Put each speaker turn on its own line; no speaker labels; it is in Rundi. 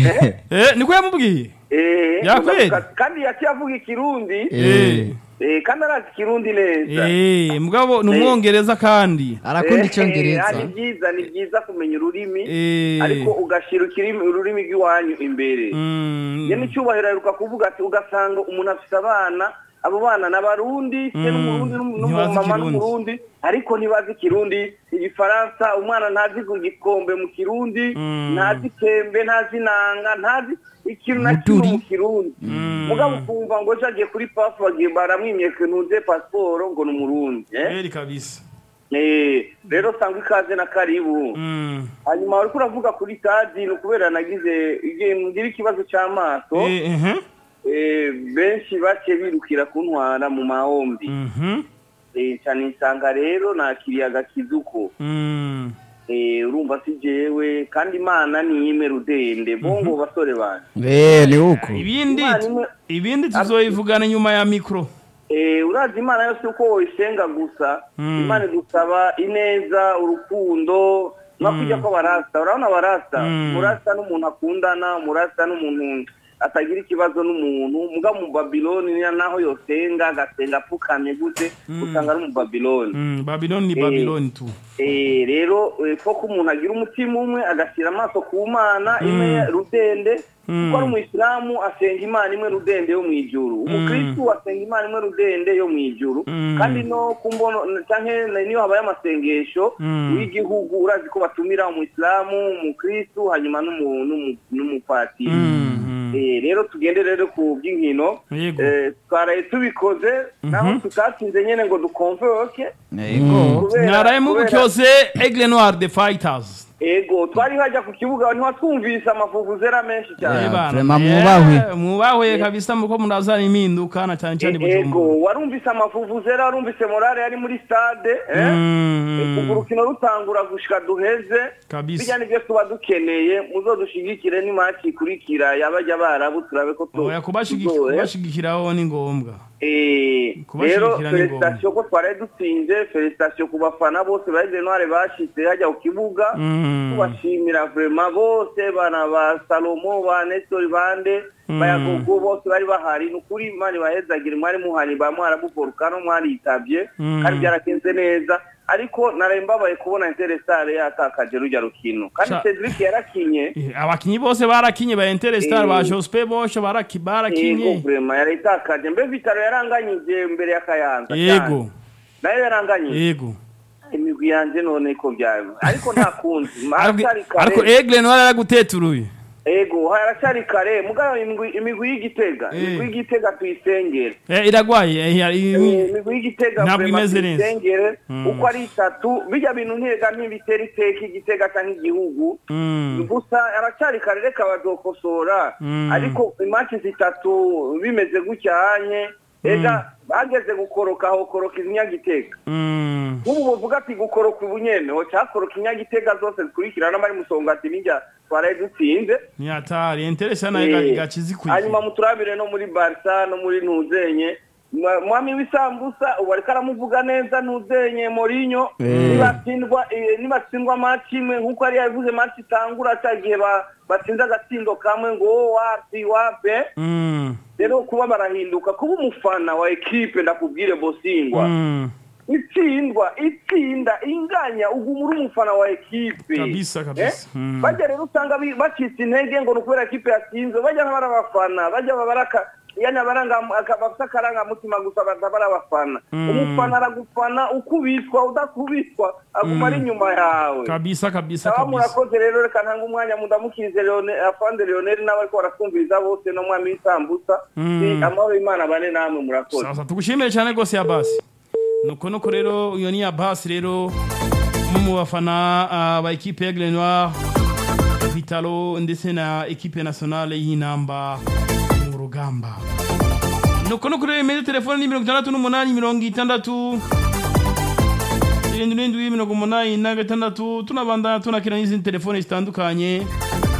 Eh, niko yamubwiye
Eh,
Yakweli?
kandi yaciye avuga ikirundi
Eh.
eh, kandi arazi ikirundi neza
Eh, mugabo ni umwongereza kandi
arakunda
Eh,
icyongereza
ah, ni byiza ni byiza kumenya ururimi
Eh.
ariko ugashyira ikirimi- ururimi rw'iwanyu imbere
Mm.
ye n'icyubahiro aheruka kuvuga ati ugasanga umuntu afite abana abo bana ni abarundi se
Mm.
n'umurundi
Ntibazi
n'umumama
Ikirundi.
n'umurundi ariko ntibazi ikirundi igifaransa umwana ntazi ku gikombe mu kirundi
Mm.
ntazi kembe ntazi nanga ntazi ikintu na kimwe
Muduri.
mu kirundi mugabo ukumva ngo ejo agiye kuri pafu bagiye baramwimyeka ntuze pasiporo ngo ni umurundi eh?
Eri kabisa
Eh, rero sangwa ikaze na karibu
Mm.
hanyuma wariko uravuga kuri tadi ni ukubera nagize igihe ngira ikibazo c'amaso
Eh, ehe.
eh, benshi baciye birukira kuntwara mu mahombi
Mhm.
Eh, cyane nsanga rero nakiriye agakizuko
Mm.
Eh, urumva si jewe kandi imana niyime rudende bongo basore banje
Eh, ni uko
ibindi
Imana imwe-
ibindi tuzoyivugana nyuma ya mikro
Eh, urazi imana yose uko woyisenga gusa
Mm.
imana igusaba ineza urukundo mwakujya ko barasta urabona barasta
Mm.
murasta n'umuntu akundana murasta n'umuntu atagira ikibazo n'umuntu muga mu babiloni niyo naho yosenga agasenga apfukamye gute usanga ari mu babiloni
Mm, Babylon ni
Eh.
Babylon tu
Eh, rero eh, ko ko umuntu agira umutima umwe agashyira amaso ku mana imwe rudende kuko ari umuyisilamu asenga imana imwe rudende yo mu ijuru umukristu asenga imana imwe rudende yo mu ijuru
Mm.
kandi no ku mbono canke niyo habaye amasengesho
Mm.
w'igihugu urazi ko batumira umuyisilamu umukristu hanyuma n'umu- n'umu- n'umupatiri
Mm, mm.
Eh, rero tugende rero ku by'inkino
Yego.
Eh, twaraye tubikoze naho tutatsinze nyene ngo dukonvoke
yego
kubera-
mwaraye
kubera-
mubucyose Aigle Noir the Fighters
ego twari hajya ku kibuga ntiwatwumvise amavuvuzera menshi cyane
Yeah.
Bana,
vraiment
eh,
mwubahwe.
mwubahwe kabisa muko murazana impinduka na cyane cyane
E-
Bujumbura
ego warumvise amavuvuzera warumvise morale yari muri stade eh?
Mm,
kuva urukino rutangura gushika duheze
Kabisa.
bijya nibyo tuba dukeneye muzodushigikire n'imaci ikurikira yabajya barabu turabe ko tu-
oya kubashigiki-
tuzoe.
kubashigikiraho ni ngombwa
Eh,
Kubashigikira
rero
ni
felicitasiyo ko twaraye dutsinze felicitasiyo ku bafana bose bahize ntware bashitse hajya ku kibuga
Mm.
tubashimira vrema bose bana ba salomo ba nestori bande bayagogo bose bari bahari ni ukuri imana ibahezagire mwari muhari ba mwarabuvorukano mwaritabye
Mm.
kandi byaragenze neza ariko naraye mbabaye kubona interesare yatakaje rujya rukino kandi
Sha-
cedric yarakinye
Eh, abakinyi bose barakinye ba Interstar
Eh.
ba Jospe bose baraki
yego
barakinye
vrema yarayitakaje mbe vitaro yaranganyije mbere ya kayanza
yego
cyane. nayo yaranganyije
yego
imigwi yanje none ko byawe ariko nta kundi
Ariko-
haracyari
ariko
kare
Aigle Noir araguteturuye
ego haracyari kare mugabo imigwi imigwi y'igitega
Eh.
imigwi y'igitega tuyisengere
Eh, iragwaye eh, ya- i-
Eh, imigwi y'igitega
Ntabwo
vrema
imeze neza.
tuyisengere
Mm.
uko ari itatu bijya bintu ntega ntibitera iteka igitega cyangwa igihugu
Mm.
gusa aracyari kare reka bazokosora
Mm.
ariko imanci zitatu bimeze gucyanye ega bageze gukoroka hokoroka izinyagitega
Mm.
nk'ubu bavuga ati gukoroka ubunyene ho cyakoroka inyagitega zose zikurikirana n'abari musongati n'ijya twaraye dutsinze
ni hatari Interstar nayo
Eh,
gaci zikwiye
hanyuma muturabire no muri barisa no muri ntuzenye Mwa- mwami w'isambusa ubu ariko aramuvuga neza ntuzenye morinyo nibatsindwa eh, nibatsindwa maci imwe nk'uko yari yabivuze maci itangura cya gihe ba- batsinze agatsindo kamwe ngo wo wapi wape
Mm.
rero kuba barahinduka kuba umufana wa ekipe ndakubwire bosingwa
Mm.
itsindwa itsinda inganya uguma uri umufana wa ekipe
Kabisa, kabisa.
Eh?
Mm.
bajya rero usanga bi- bacitse intege ngo ni ukubera ekipe yatsinze bajya nk'abari abafana bajya babaraka yani abaranga aka- bafite akarangamutima gusa batabara abafana
Mm.
umufana aragufana ukubitwa udakubitwa aguma ari inyuma yawe
kabisa kabisa
aba
kabisa
murakoze rero reka ntanga umwanya mudamukirize Leone- afande leonel n'abariko baratwumviriza bose no mwami w'isambusa
Mm.
Ni amahoro y'imana bane namwe murakoze
sasa tugushimire cyane rwose ya basi nuko nuko rero iyo ni ya basi rero umwe mu bafana ah, ba ekipe ya Noir Vitalo ndetse na ekipe nationale y'inamba mu rugamba nuko nuko rero imeze telefone ni mirongo itandatu n'umunani mirongo itandatu irindwi n'indwi mirongo umunani na gatandatu tunabandana tunakira n'izindi telefone zitandukanye